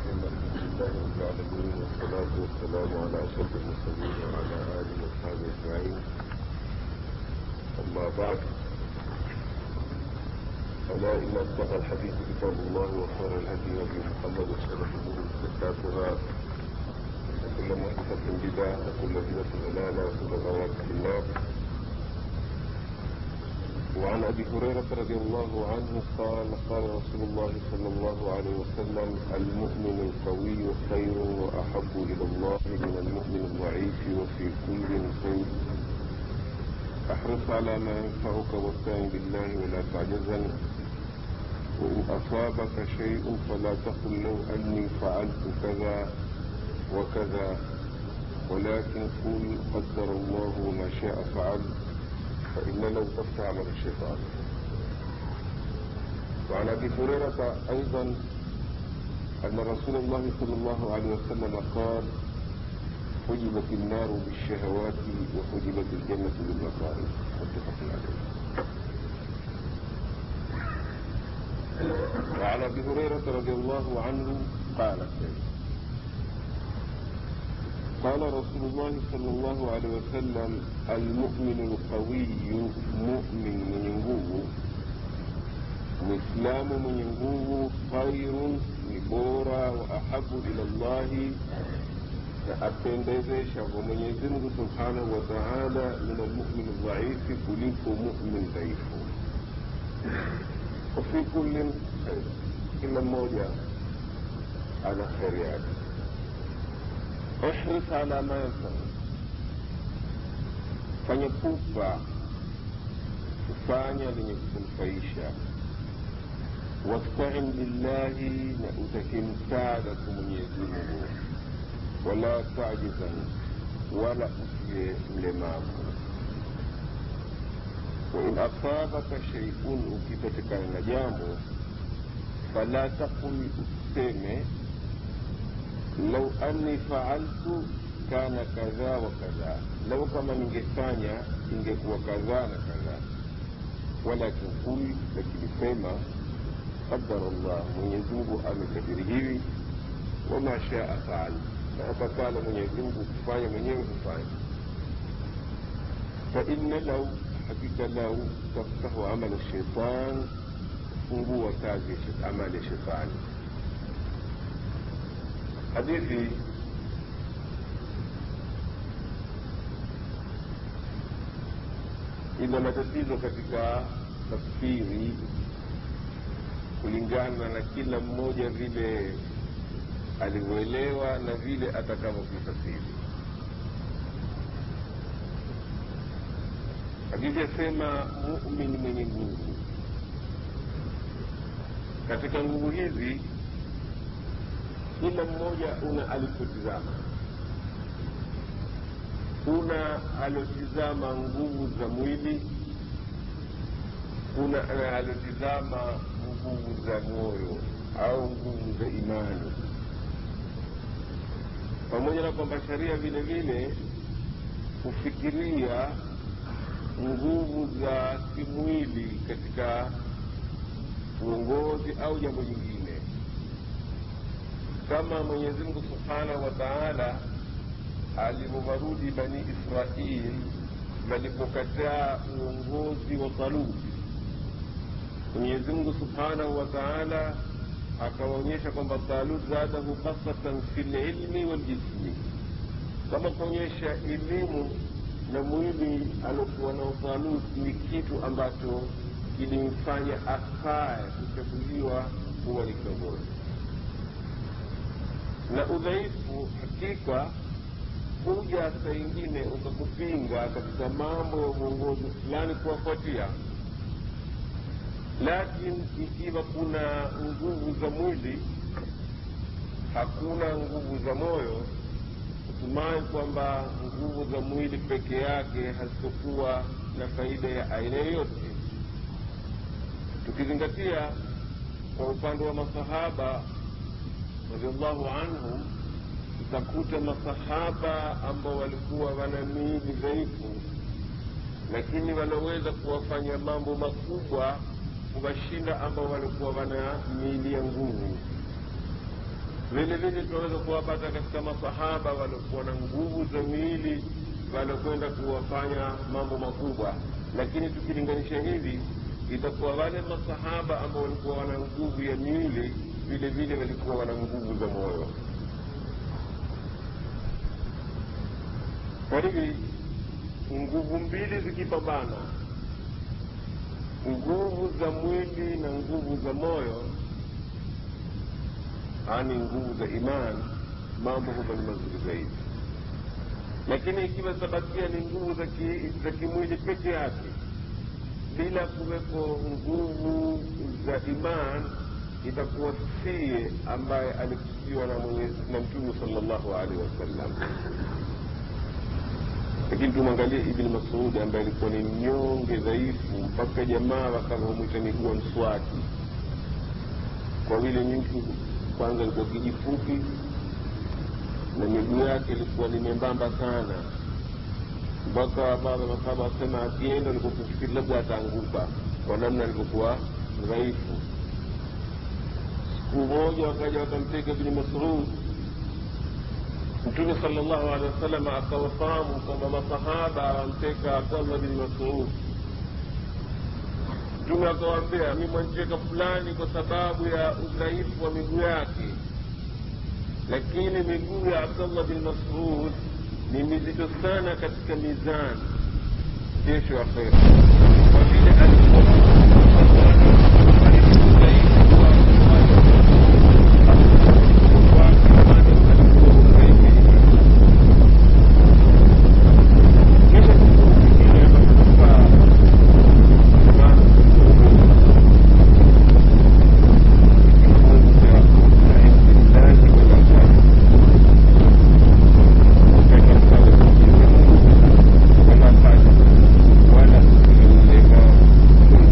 الحمد لله رب العالمين والصلاة والسلام على أشرف المرسلين وعلى آله وأصحابه أجمعين أما بعد ألا إن أصدق الحديث كتاب الله وخير الهدي هدي محمد وشر الأمور محدثاتها وكل محدثة بدعة وكل بدعة ضلالة وكل ضلالة في النار وعن ابي هريره رضي الله عنه قال قال رسول الله صلى الله عليه وسلم المؤمن القوي خير واحب الى الله من المؤمن الضعيف وفي كل خير احرص على ما ينفعك واستعن بالله ولا تعجزن وان اصابك شيء فلا تقل لو اني فعلت كذا وكذا ولكن قل قدر الله وما شاء فعل فإن لو تفتح عمل الشيطان وعن أبي هريرة أيضا أن رسول الله صلى الله عليه وسلم قال حجبت النار بالشهوات وحجبت الجنة بالمصائب متفق عليه وعن أبي هريرة رضي الله عنه قال قال رسول الله صلى الله عليه وسلم المؤمن القوي مؤمن mwenye nguvu muislamu mwenye nguvu khairun ni bora wa ahabu ila llahi na apendezesha kwa mwenyezi mungu subhanahu wa taala min almumini dhaifi kuliko mumin dhaifu wafi kullin khair kila mmoja ana kheri yake ihris ala ma yanfau, fanya pupa kufanya lenye kukunufaisha. Wastain billahi, na utake msaada kwa Mwenyezi Mungu, wala tajizan, wala usiwe mlemavu. Wain asabaka sheiun, ukipatikana na jambo, fala taqul, usiseme lau anni faaltu kana kadha wa kadha, lau kama ningefanya ingekuwa kadhaa na kadhaa. Walakin kul, lakini sema qadara Allah, Mwenyezi Mungu amekadiri hivi, wama shaa faal, na atakalo Mwenyezi Mungu kufanya mwenyewe hufanya. Fa inna lau, hakika lau taftahu amala shaitan, fungua kazi amali ya shetani hadithi ina matatizo katika tafsiri kulingana na kila mmoja vile alivyoelewa na vile atakavyokifasiri. Hadithi yasema mumin mwenye nguvu. Katika nguvu hizi kila mmoja una alipotizama. Kuna aliotizama nguvu za mwili, kuna aliotizama nguvu za moyo au nguvu za imani, pamoja na kwamba sharia vile vile hufikiria nguvu za kimwili katika uongozi au jambo jingine kama Mwenyezi Mungu Subhanahu wa Ta'ala alivyowarudi Bani Israil walipokataa uongozi wa Talut. Mwenyezi Mungu Subhanahu wa Ta'ala akawaonyesha kwamba Talut zadahu basatan fil ilmi wal jismi, kama kuonyesha elimu na mwili aliokuwa nao Talut ni kitu ambacho kilimfanya afae kuchaguliwa kuwa ni kiongozi na udhaifu hakika huja saa ingine ukakupinga katika mambo ya uongozi fulani kuwafuatia, lakini ikiwa kuna nguvu za mwili, hakuna nguvu za moyo, hutumai kwamba nguvu za mwili peke yake hazitokuwa na faida ya aina yoyote, tukizingatia kwa upande wa masahaba radhiallahu anhum, utakuta masahaba ambao walikuwa wana miili dhaifu, lakini wanaweza kuwafanya mambo makubwa kuwashinda ambao walikuwa wana miili ya nguvu. vile vile tunaweza kuwapata katika masahaba waliokuwa na nguvu za miili waliokwenda kuwafanya mambo makubwa lakini tukilinganisha hivi itakuwa wale masahaba ambao walikuwa wana nguvu ya miili vile vile walikuwa wana nguvu za moyo kwa hivi nguvu mbili zikipambana nguvu za mwili na nguvu za moyo yaani nguvu za imani mambo huwa ni mazuri zaidi lakini ikiwa zitabakia ni nguvu za ki, za kimwili peke yake bila kuweko nguvu za iman itakuwa sie ambaye alikusudiwa na, na mtume salllahu alaihi wasallam lakini tumwangalie ibni masudi ambaye alikuwa ni mnyonge dhaifu mpaka jamaa wakavyomwita miguu mswaki kwa vile mtu kwanza alikuwa kijifupi na miguu yake ilikuwa ni membamba sana mpaka baadhi ya masahaba wasema akienda alikuwa kufikiri labda ataanguka kwa namna alivyokuwa dhaifu siku moja wakaja wakamteka ibni masud mtume sala llahu alehi wasallam akawafahamu kwamba masahaba wamteka abdallah bni masud mtume akawaambia mi mwancheka fulani kwa sababu ya udhaifu wa miguu yake lakini miguu ya abdallah bin masud ni mizito sana katika mizani kesho akhera kwa vile alikuwa wala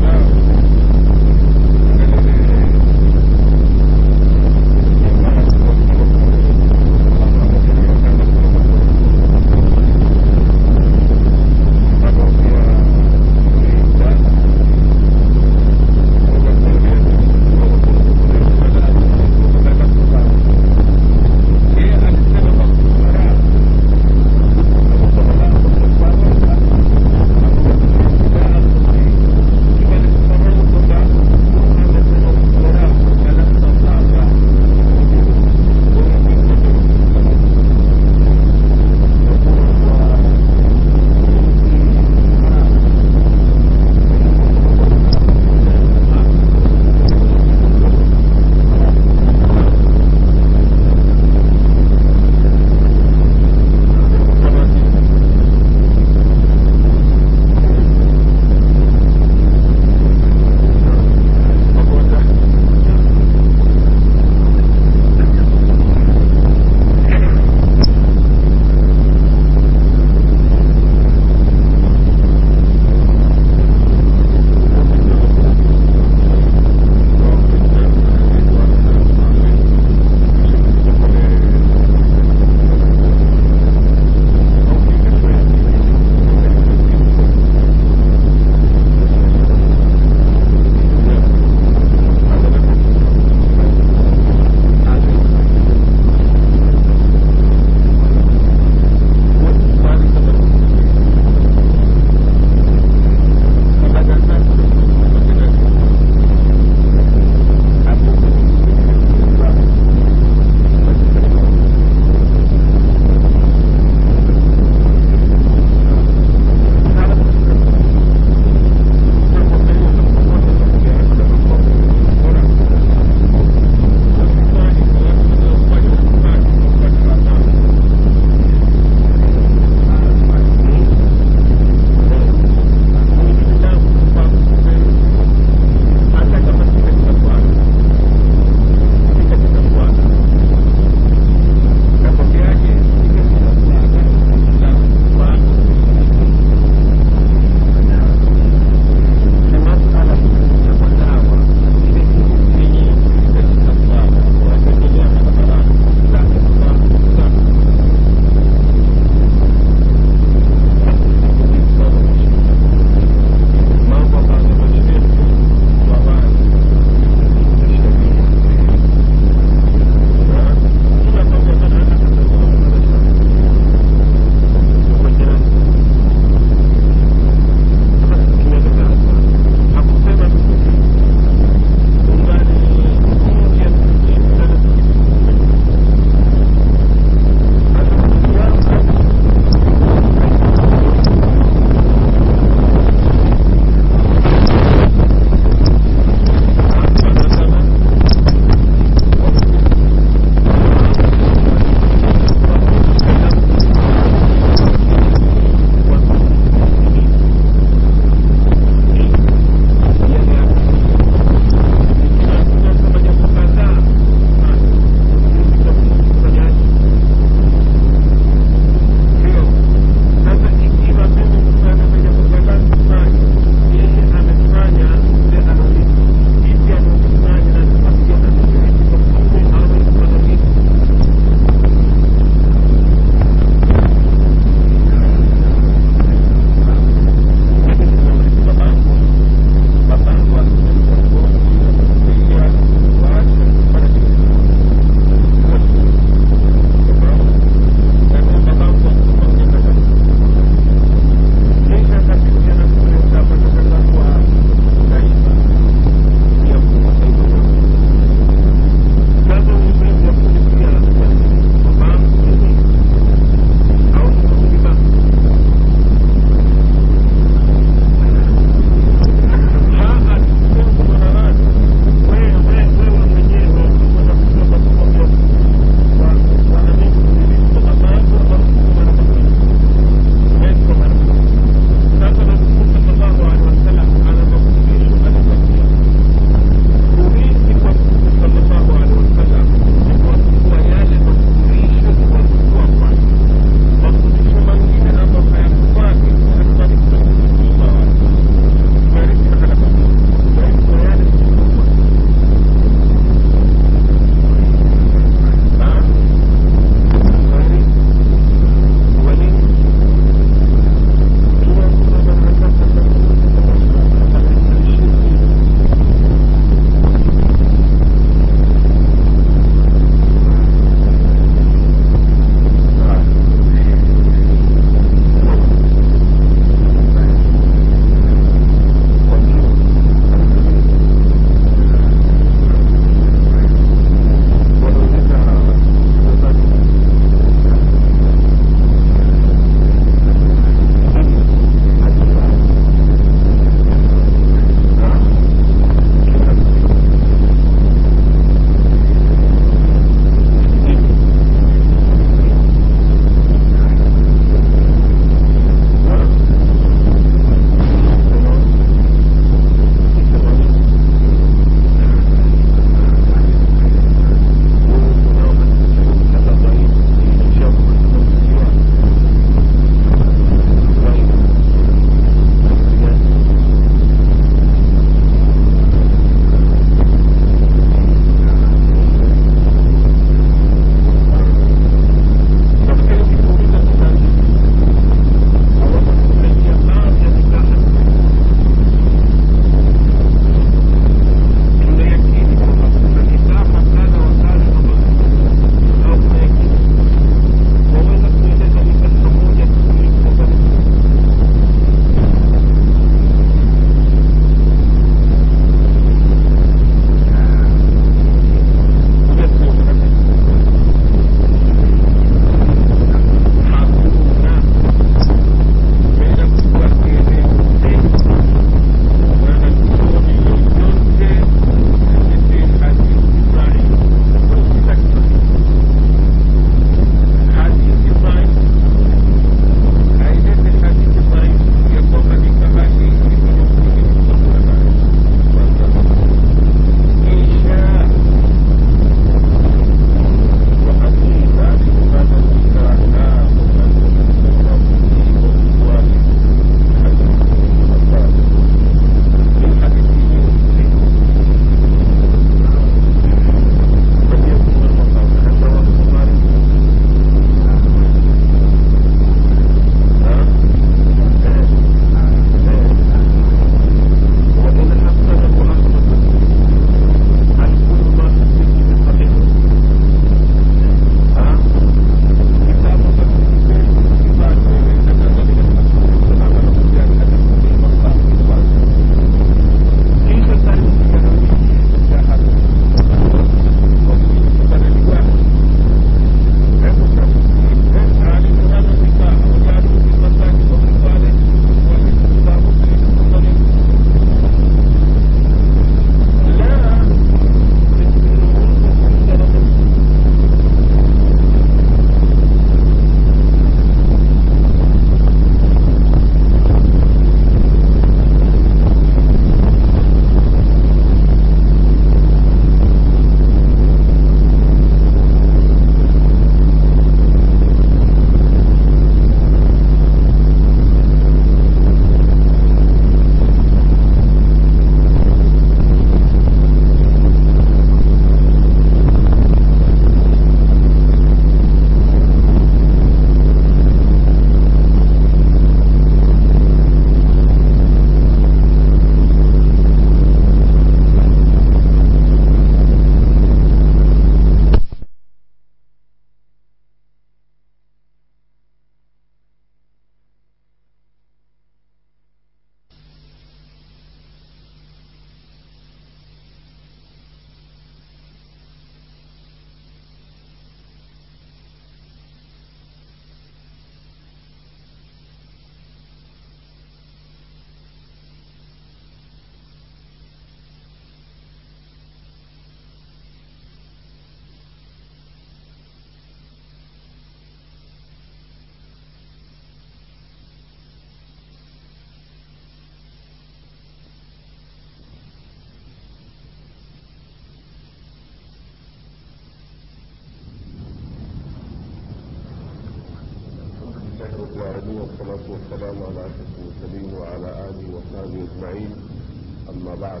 رب العالمين والصلاة والسلام على أشرف المرسلين وعلى آله وصحبه أجمعين أما بعد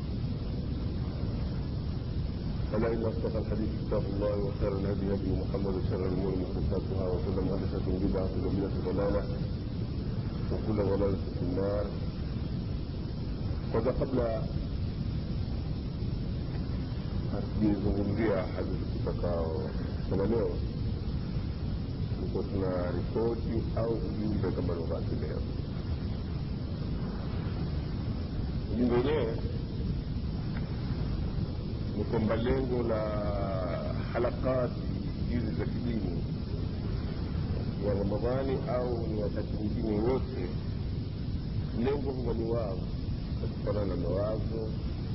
فلا إن أصدق الحديث كتاب الله وخير الهدي هدي محمد وشر الأمور محدثاتها وكل محدثة بدعة وكل بدعة ضلالة وكل ضلالة في النار kwanza kabla hatujizungumzia hadithi tutakao sema leo tuko tuna ripoti au ujumbe kama lugati leo ujumbe wenyewe ni kwamba lengo la halakati hizi za kidini ya ramadhani au ni wakati mwingine wote lengo huwa ni wao kutokana na mawazo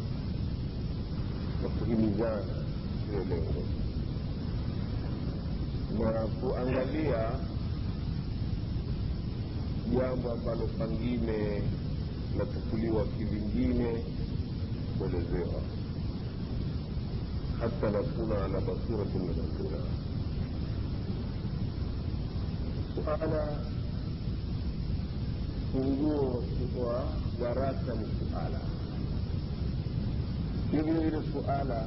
na kuhimizana hiyo lengo na kuangalia jambo ambalo pengine lachukuliwa kivingine kuelezewa hata nakuna ala basirati min amrina suala funguo wa darasa ni suala hivi vile suala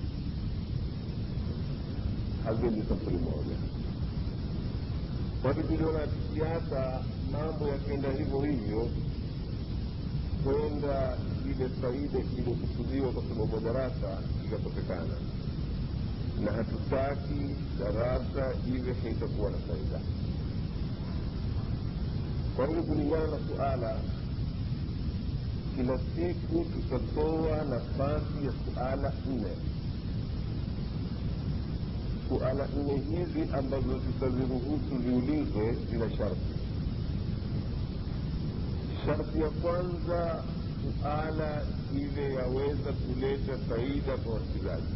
hazendi safari moja kwani tuliona kisiasa mambo yakienda hivyo hivyo kwenda ile faida iliyokusudiwa kwa sababu darasa ikakosekana na hatutaki darasa iwe haitakuwa na faida kwa hivyo kulingana na suala kila siku tutatoa nafasi ya suala nne suala nne hizi ambazo tutaziruhusu ziulizwe zina sharti sharti ya kwanza suala iwe yaweza kuleta faida kwa wasikilizaji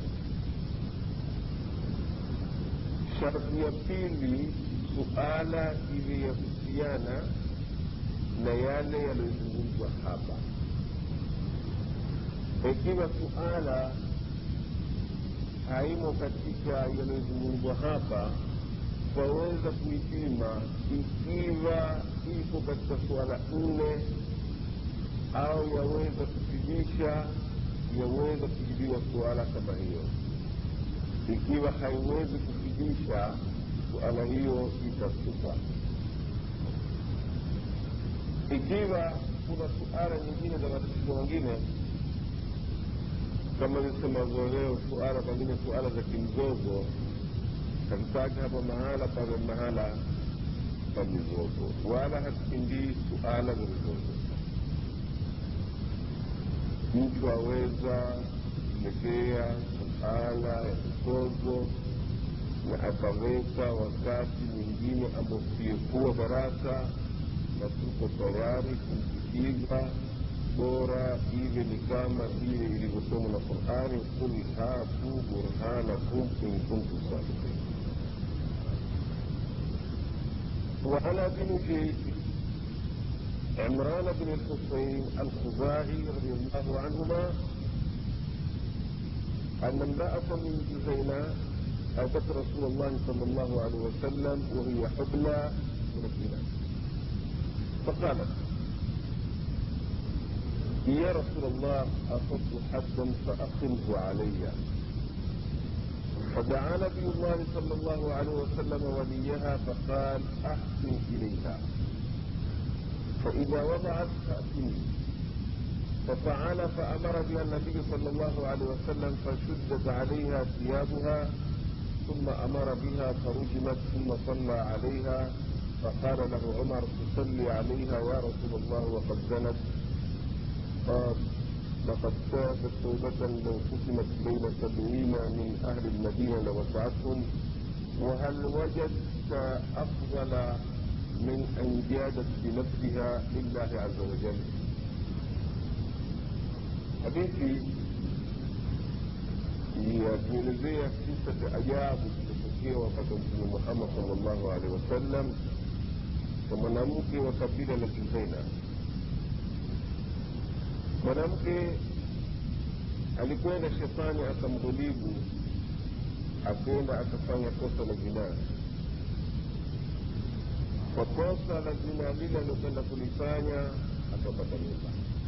sharti ya pili suala iwe yahusiana na yale yaliyozungumzwa hapa ikiwa suala haimo katika yaliyozungumzwa hapa twaweza kuipima ikiwa ipo katika suala nne au yaweza kufidisha yaweza kujibiwa suala kama hiyo ikiwa haiwezi kufidisha suala hiyo itasuka ikiwa kuna suala nyingine za matatizo mengine kama lisemavyo leo suala pengine suala za kimzozo hatutaki hapa mahala pawe mahala pa mizozo wala hatukimbii suala za mizozo mtu aweza kuletea suala ya mizozo na akaweka wakati mwingine ambao siyekuwa darasa na tuko tayari kumsikiza bora iwe ni kama vile ilivyosomwa na qurani qul hatu burhanakum in kuntum sadiqin وعن ابن عمران بن الحسين الخزاعي رضي الله عنهما أن امرأة من جزينة أتت رسول الله صلى الله عليه وسلم وهي حبلى من الزنا فقالت يا رسول الله أصبت حدا فأقمه علي فدعا نبي الله صلى الله عليه وسلم وليها فقال أحسن إليها فإذا وضعت فأتني ففعل فأمر بها النبي صلى الله عليه وسلم فشدت عليها ثيابها ثم أمر بها فرجمت ثم صلى عليها فقال له عمر تصلي عليها يا رسول الله وقد زنت قال لقد تابت توبة لو قسمت بين سبعين من أهل المدينة لوسعتهم وهل وجدت أفضل من أن جادت بنفسها لله عز وجل حديثي yakuelezea kisa cha ajabu kilichotokea wakati wa mtume muhammad salllahu alehi wasallam kwa mwanamke wa kabila la juzaina mwanamke alikwenda shetani akamghilibu akenda akafanya kosa la zinaa kwa kosa la zina lile aliokwenda kulifanya akapata mimba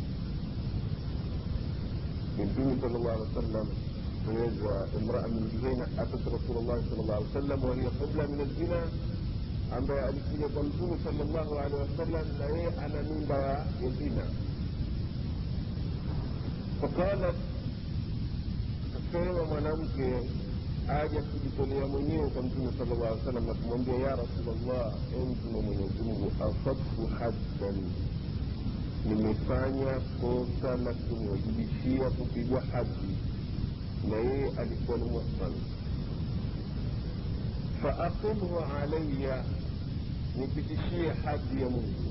mtume sala llahu alih wa sallam eleza imraa min juhaina atat rasulllahi sala llahu alih wa sallam wahiya qabla min alzina ambaye alikuja kwa mtume sala llahu alehi wasallam na yeye ana mimba ya zina faqalat akasema mwanamke aja kujitolea mwenyewe kwa mtume sala llah alih salam na kumwambia ya rasulllah e mtume mwenyezi mungu asabtu haddan nimefanya kosa la kuniwajibishia kupigwa haddi na yeye alikuwa ni muhsan faaqimhu alaya nipitishie haddi ya mungu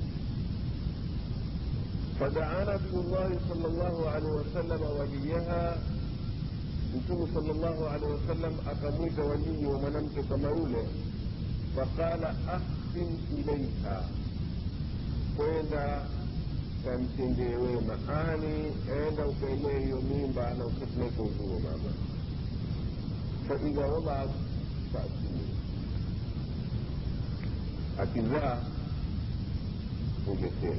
فدعا نبي الله صلى الله عليه وسلم وليها mtume sala llahu alehi wasallam akamwita walii wa mwanamke kama yule faqala ahsin ilaiha kwenda kamtendee wema ani enda ukaenee hiyo mimba na ukapeleka uzuo mama faidha wadaat faatini akizaa uletee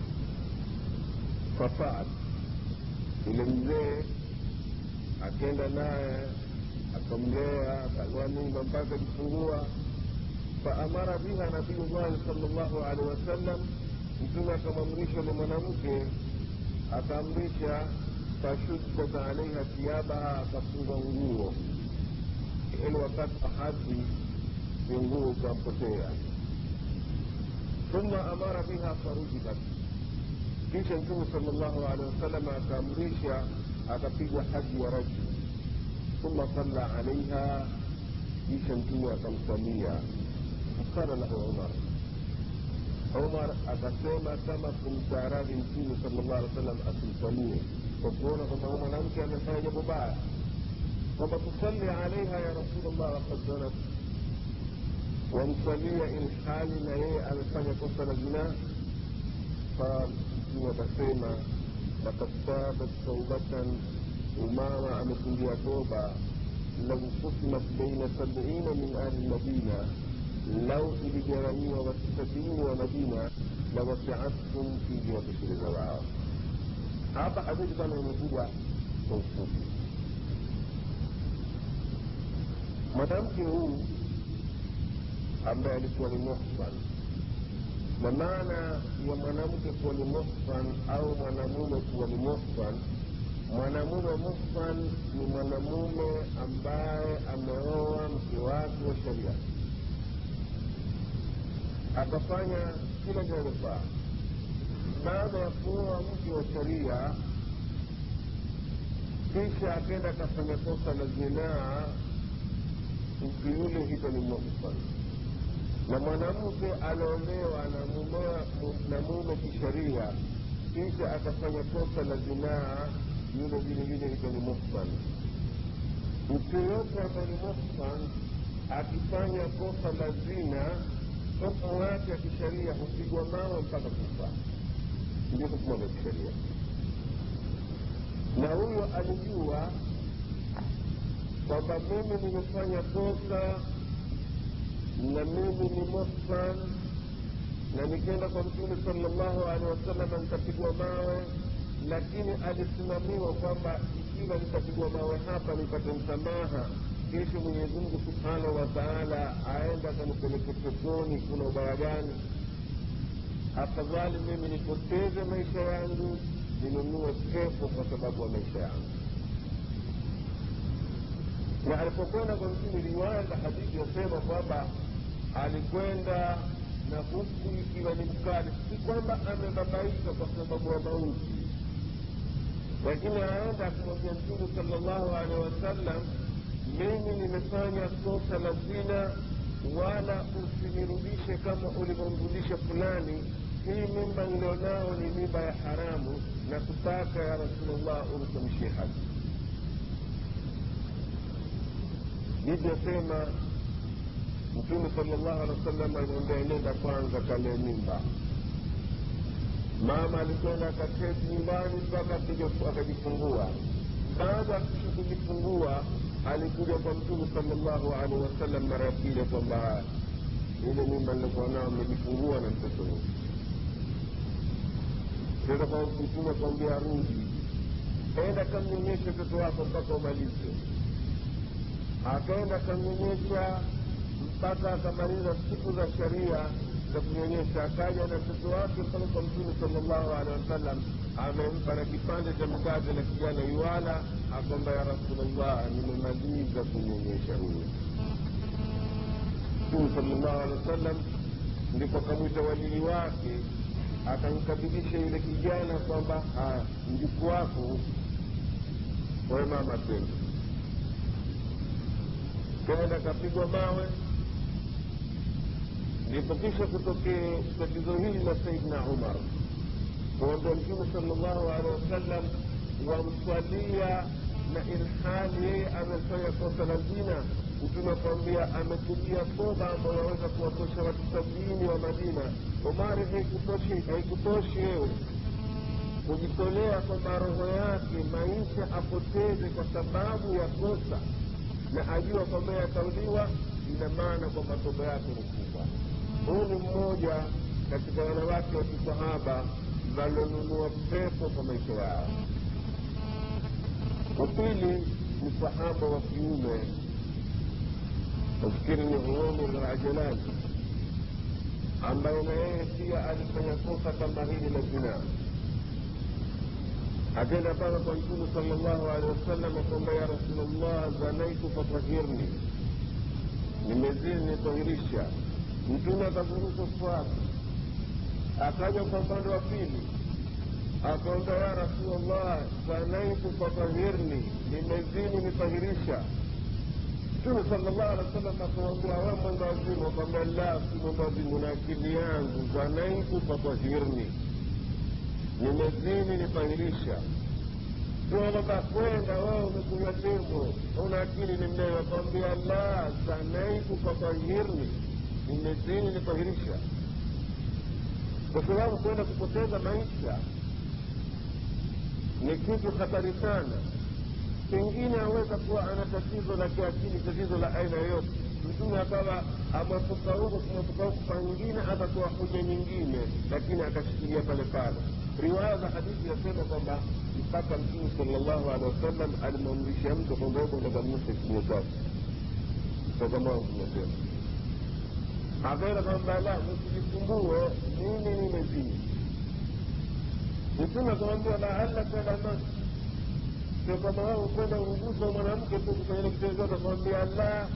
fafaat yule mzee akenda naye akamlea akalea mimba mpaka akifungua faamara biha nabiyullahi sala llahu alehi wasallam mtume akamwamrisha ule mwanamke akaamrisha fashuddat alaiha thiabaha akafunga nguo ili wakati wa hadhi nguo ikampotea thumma amara biha farujibat kisha mtume sala llahu alehi wasallam akaamrisha akapigwa haji ya rajul thumma salla alaiha kisha mtume akamsalia faqala lahu umar umar akasema kama kumstaarahi mtume sala llah alih wasallam asimsalie kwa kuona kwamba huyu mwanamke amefanya jambo baya kwamba tusalli alaiha ya rasulllah wakad zanat wamsalia ilhali na yeye amefanya kosa la zinaa qal mtume akasema لقد تابت توبة وماما أمكنجيا توبة لو قسمت بين سبعين من أهل المدينة لو إلجرمي وستين ومدينة لوسعتكم في جهة الزراعة hapa hadithi kama imekuja kwa ufupi mwanamke huu ambaye alikuwa ni muhsan na maana ya mwanamke kuwa ni muhsan au mwanamume kuwa ni muhsan mwanamume muhsan ni mwanamume ambaye ameoa mke wake wa sheria akafanya kila kinachofaa baada ya kuoa mke wa sheria kisha akenda akafanya kosa la zinaa mtu yule hito ni muhsan na mwanamke aliolewa na mume kisheria kisha akafanya kosa la zinaa yule vile vile hito ni muhsan mtu yoyote ambaye ni muhsan akifanya kosa la zina hukumu yake ya kisheria hupigwa mawe mpaka kufa ndio hukumu za kisheria na huyo alijua kwamba mimi nimefanya kosa na mimi ni muhsan na nikienda kwa mtume salllahu alehi wasallam nitapigwa mawe lakini alisimamiwa kwamba ikiwa nitapigwa mawe hapa nipate msamaha kesho mwenyezi mungu subhanahu wa taala aenda akanipeleke peponi kuna ubaya gani afadhali mimi nipoteze maisha yangu ninunue pepo kwa sababu ya maisha yangu na alipokwenda kwa mtume riwaya za hadithi yasema kwamba alikwenda na huku ikiwa ni mkali si kwamba amebabaika kwa sababu ya mauti lakini aenda akimwambia mtume sala llahu alehi wasallam mimi nimefanya kosa la zina wala usinirudishe kama ulivyomrudisha fulani hii mimba nilionao ni mimba ya haramu na kutaka ya rasulllah unisamishie haki livyosema mtume salllahu alehi wa sallam alimwambia nenda kwanza kale mimba mama alikwenda akaketi nyumbani mpaka akajifungua baada ya kisha kujifungua alikuja kwa mtume salllahu alehi wasallam mara ya pili kwamba ile mimba nilikuwa nao mmejifungua na mtoto huyu sasa kwa mtume akwambia rudi enda kamnyonyeshe mtoto wako mpaka umalize akaenda akamnyonyesha mpaka akamaliza siku za sharia za kunyonyesha akaja na mtoto wake mpaka kwa mtume salllahu alehi wasallam amempa na kipande cha mkate na kijana yuala akwamba ya rasulllah nimemaliza kunyonyesha huyu mtume salllahu alehi wasallam ndipo akamwita walii wake akamkabidisha yule kijana kwamba mjuku wako wewe mama tena kaenda akapigwa mawe ndipo kisha kutokee tatizo hili la saidna umar kuambia mtume salllahu alehi wasallam wamswalia na ilhali yeye amefanya kosa la zina mtume akwambia ametubia toba ambayo waweza kuwatosha watu sabini wa madina omari haikutoshi haikutoshi wewe kujitolea kwamba roho yake maisha apoteze kwa sababu ya kosa na ajua kwamba yatauliwa ina maana kwamba toba yake ni kubwa huu ni mmoja katika wanawake wa kisahaba walionunua pepo kwa maisha yao wa pili ni sahaba wa kiume nafikiri ni umar rajalani ambaye na yeye pia alifanya kosa kama hili la zinaa akaenda mpaka kwa mtume sala llahu alehi wasallam kwamba ya rasulllah zanaitu fatahirni nimezini nitahirisha mtume akazungusha swali akaja kwa upande wa pili akaomba ya rasulllah zanaitu fatahirni nimezini nitahirisha mtume sala llahu alehi wasallam akamwambia we mwenda wazimu akwambia la si mwenda wazimu na akili yangu zanaitu fatahirni nimezini nitahirisha sio kwamba kwenda wewe umekunywa tembo una akili ni mlewe akwambia la zanaitu fatahirni nimezini nitahirisha kwa sababu kwenda kupoteza maisha ni kitu hatari sana pengine aweza kuwa ana tatizo la kiakili tatizo la aina yoyote mtume akawa amepuka huko kumepuka huko pengine atakuwa hoja nyingine lakini akashikilia pale pale riwaya za hadithi yasema kwamba mpaka mtume salllahu alehi wasallam alimwamrisha mtu kwamba huko ndakanusha kinywa chake tokamao tunasema akaenda kwamba la msijisumbue mimi nimezini mtume akamwambia laallaka lamas sio kama wao kwenda ugusa mwanamke tu kufanya kitendo chote akamwambia la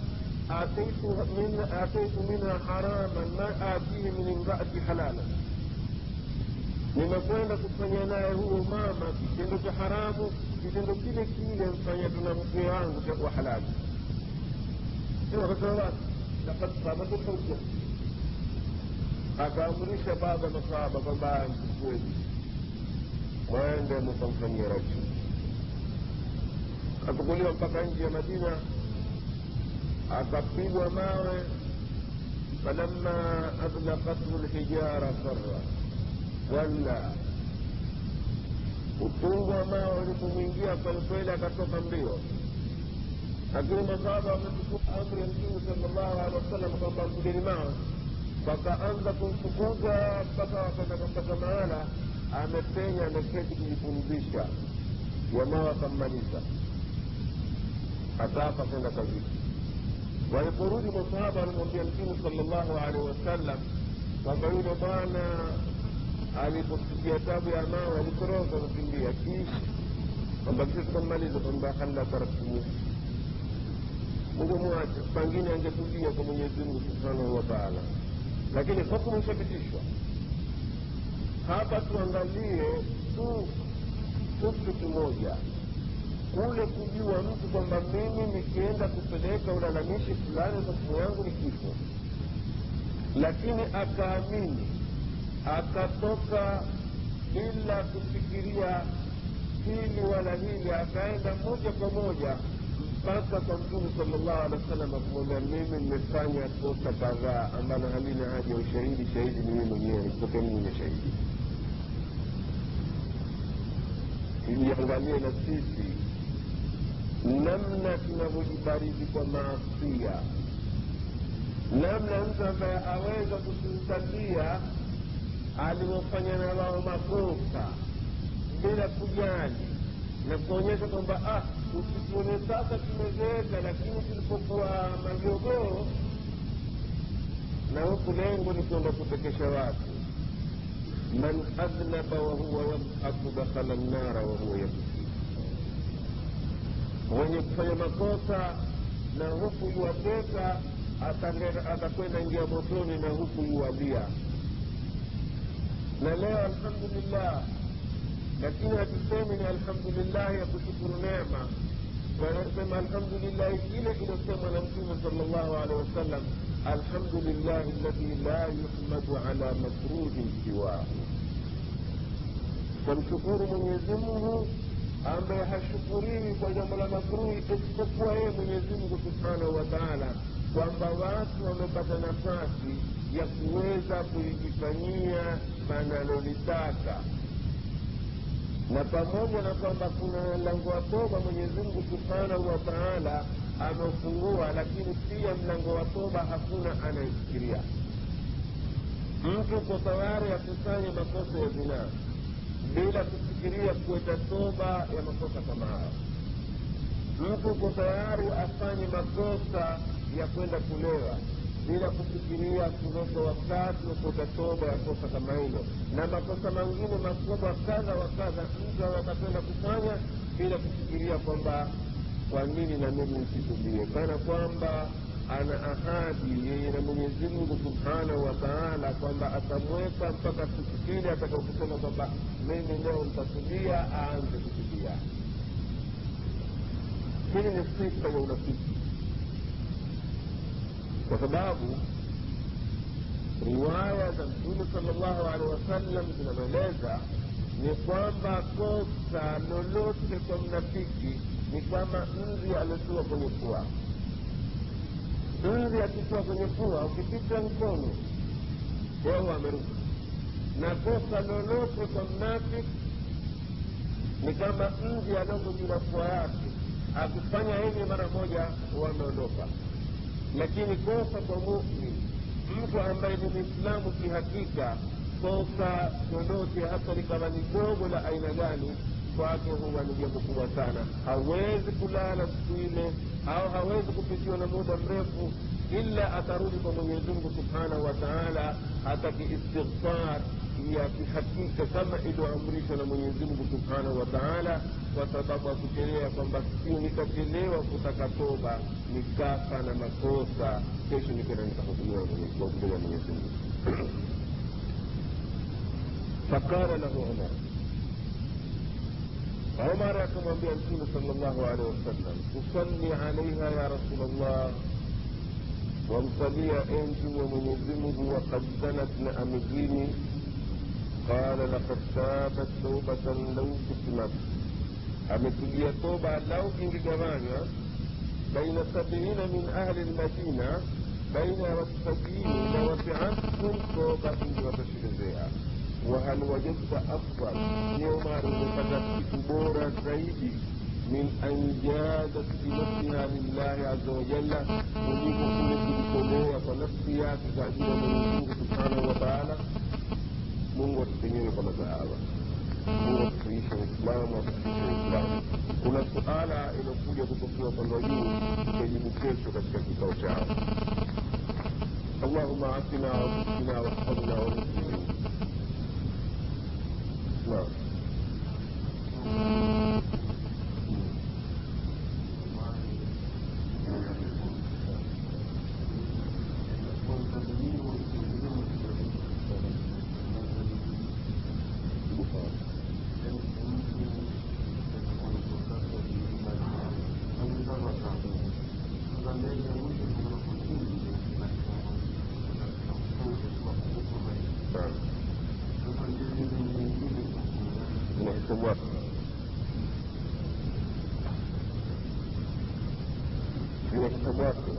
ataitu minha haraman ma atihi min imraati halala nimekwenda kufanya naye huyo mama kitendo cha haramu kitendo kile kile mfanya tuna mke wangu chakuwa halali akasema lakad sabatu hujja akaamrisha baadhi ya masahaba kwamba mchukueni mwende mkamfanyia rajmu akachukuliwa mpaka nje ya madina akapigwa mawe falamma adlaqathu lhijara farra walla utungu wa mawe ulipomwingia kwelikweli akatoka mbio lakini masahaba wamechukua amri ya mtume salllahu alehi wasallam kwamba mpigeni mawe wakaanza kumfukuza mpaka wakaenda kampata mahala amepenya ameketi kujipumzisha jamaa wakammaliza akafa kwenda kazini waliporudi masahaba walimwambia mtume salllahu alehi wasallam kwamba yule bwana aliposikia tabu ya mawe alitoroka kukimbia kiishi kwamba sisi tukammaliza kwamba hala taraktumuhu mungu mwache pengine angetubia kwa mwenyezi mungu subhanahu wa taala lakini hukumu ishapitishwa hapa tuangalie tu kitu kimoja kule kujua mtu kwamba mimi nikienda kupeleka ulalamishi fulani hukumu yangu ni kifo lakini akaamini akatoka bila kufikiria hili wala hili akaenda moja kwa moja mpaka kwa mtume salllahu alehi wa sallam akumwambia mimi nimefanya kosa kadhaa ambalo halina haja ya ushahidi shahidi ni mimi mwenyewe nikutoke mimi ni shahidi tujiangalie na sisi namna tunavyojibaridi kwa maasia namna mtu ambaye aweza kutusalia alivyofanya na wao makosa bila kujali na kuonyesha kwamba ah, usituone sasa tumezeeka, lakini tulipokuwa majogoo, na huku lengo ni kwenda kutekesha watu. man adhnaba wahuwa yadhaku dakhala nnara wahuwa yabki, mwenye kufanya makosa na huku yuwateka atakwenda ingia motoni na huku yuwalia. Na leo alhamdulillah lakini hatusemi ni alhamdulillahi ya kushukuru neema wanasema alhamdulillahi ile iliyosemwa na mtume salllahu alehi wasallam alhamdulillahi alladhi la yuhmadu ala makruhin siwahu tamshukuru mwenyezi mungu ambaye hashukuriwi kwa jambo la makruhi isipokuwa yeye mwenyezi mungu subhanahu wa taala kwamba watu wamepata nafasi ya kuweza kulijifanyia banalolitaka na pamoja na kwamba kuna mlango wa toba mwenyezi mungu subhanahu wa taala ameufungua lakini pia mlango wa toba hakuna anayefikiria mtu uko tayari akusanye makosa ya zinaa bila kufikiria kuweta toba ya makosa kama hayo mtu uko tayari afanye makosa ya kwenda kulewa bila kufikiria kuweka wakati wa kuweka toba ya kosa kama hilo na makosa mengine makubwa kadha wa kadha mtu akapenda kufanya bila kufikiria kwamba kwa nini na mimi nisitubie kana kwamba ana ahadi yeye na mwenyezi mungu subhanahu wa taala kwamba atamweka mpaka siku kile atakaokusema kwamba mimi leo nitatubia aanze kutubia hili ni sifa ya unafiki kwa sababu riwaya za mtume salllahu alehi wasallam zinavyoeleza ni kwamba kosa lolote kwa mnafiki ni kama nzi aliotua kwenye pua nzi akitua kwenye pua ukipita mkono wao ameruka na kosa lolote kwa mnafiki ni kama nzi alioko juu ya pua yake akifanya hivi mara moja wameondoka lakini kosa kwa mumin mtu ambaye ni mwislamu kihakika kosa lolote hata likawa ni dogo la aina gani kwake huwa ni jambo kubwa sana hawezi kulala siku ile au hawezi kupitiwa na muda mrefu ila atarudi kwa mwenyezi mungu subhanahu wa taala ataki istighfar ya kihakika kama ilioamrishwa na mwenyezi mungu subhanahu wa taala kwa sababu akuchelea kwamba sio nikachelewa kutaka toba nikafa na makosa kesho nikenda nikahukumiwa kwa mbele ya mwenyezi mungu faqala lahu umar عمر كما بيقول صلى الله عليه وسلم تصلي عليها يا رسول الله وامصلي انت ومن يلزمه وقد زنت لامجيني قال لقد تابت توبة لو كتمت amepigia toba lau ingegawanywa baina sabiina min ahli lmadina baina ya watu sabini na wasiatkum toba ingewatoshelezea wahal wajadta afdal ni umar umepata kitu bora zaidi min an jadat binafsiha lillahi aza wajalla kuliko kule kujitolea kwa nafsi yake kwa ajili ya mwenyezimungu subhanahu wa taala mungu atutenyewe kwa masahaba mungu atufikishe uislamu atufikishe uislamu kuna suala iliyokuja kutokea upande wa juu tutajibu kesho katika kikao chao اللهم عافنا وارزقنا واحفظنا والمسلمين نعم نعم inahesabu wapi inahesabu wapi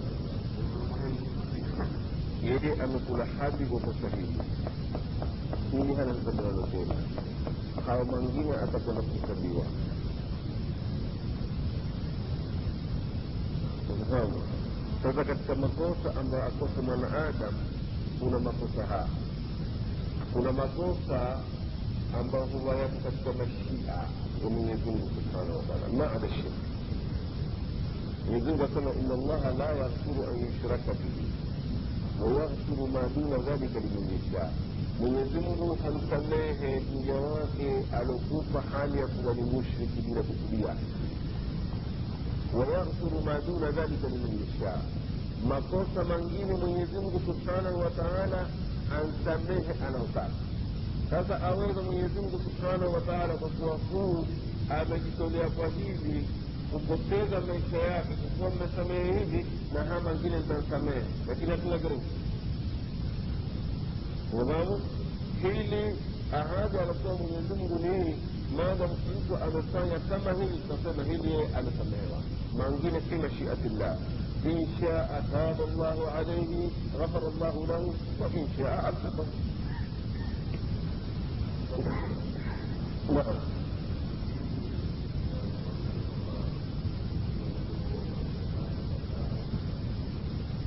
yeye amekula hadi kwa kosa hili hili hana hesabu lolote hawa mwingine atakwenda kuhesabiwa unafahamu sasa katika makosa ambayo akosa mwanaadamu kuna makosa haya kuna makosa ambayo huwa yako katika mashia ya mwenyezi mungu subhanahu wataala maada shirki mwenyezi mungu asema ina allaha la yaghfiru an yushraka bihi wayaghfiru ma duna dhalika liman yasha mwenyezi mungu hamsamehe mja wake aliokufa hali ya kuwa ni mushriki bila kukudia wayaghfiru ma duna dhalika liman yasha makosa mengine mwenyezi mungu subhanahu wa taala ansamehe anaotaka sasa aweza mwenyezi mungu subhanahu wa taala kwa kuwa huu amejitolea kwa hivi kupoteza maisha yake kwa kuwa mmesamehe hivi na haya mengine nitamsamehe lakini hatuna garanti unafahamu hili ahadi anasema mwenyezi mungu ni hii maadamu mtu amefanya kama hili tutasema hili yeye amesamehewa mangine fi mashiatillah in shaa taba llahu alaihi ghafara llahu lahu wa in shaa adhaba naam